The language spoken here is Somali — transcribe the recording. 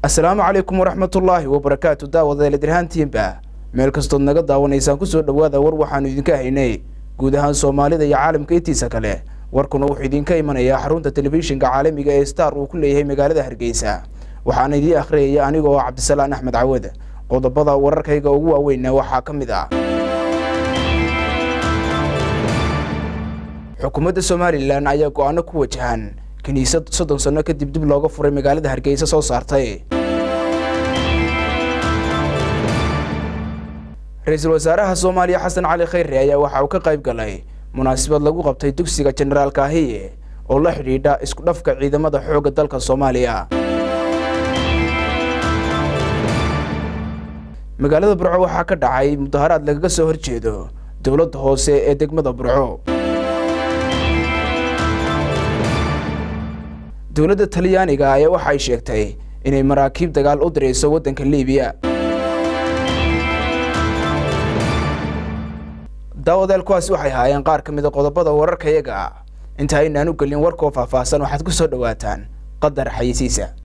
asalaamu calaykum waraxmatullaahi wabarakaatu daawadayaal dirhaantiinba meel kastood naga daawanaysaan kusoo dhowaada war waxaanu idinka haynay guud ahaan soomaalida iyo caalamka intiisa kale warkuna wuxuu idinka imanayaa xarunta telefishinka caalamiga ee star uu ku leeyahay magaalada hargeysa waxaana idiin akhriyaya aniga oo cabdisalaan axmed cawad qodobada wararkayga ugu waaweynna waxaa ka mid ah xukuumadda somalilan ayaa go-aano ku wajahan kiniisad soddon sanno kadib dib looga furay magaalada hargeysa soo saartay ra-iisul wasaaraha soomaaliya xasan cali khayre ayaa waxa uu ka qayb galay munaasabad lagu qabtay dugsiga jenaraal kaahiye oo la xidhiidha isku dhafka ciidamada xoogga dalka soomaaliya magaalada burco waxaa ka dhacay mudaharaad lagaga soo horjeedo dowladda hoose ee degmada burco dowladda talyaaniga ayaa waxay sheegtay inay maraakiib dagaal u dirayso waddanka liibiya daawadayaal kuwaasi waxay ahaayeen qaar ka mida qodobada wararkayaga inta aynaan u gelin warkoo faahfaahsan waxaad ku soo dhowaataan qadar xayisiisa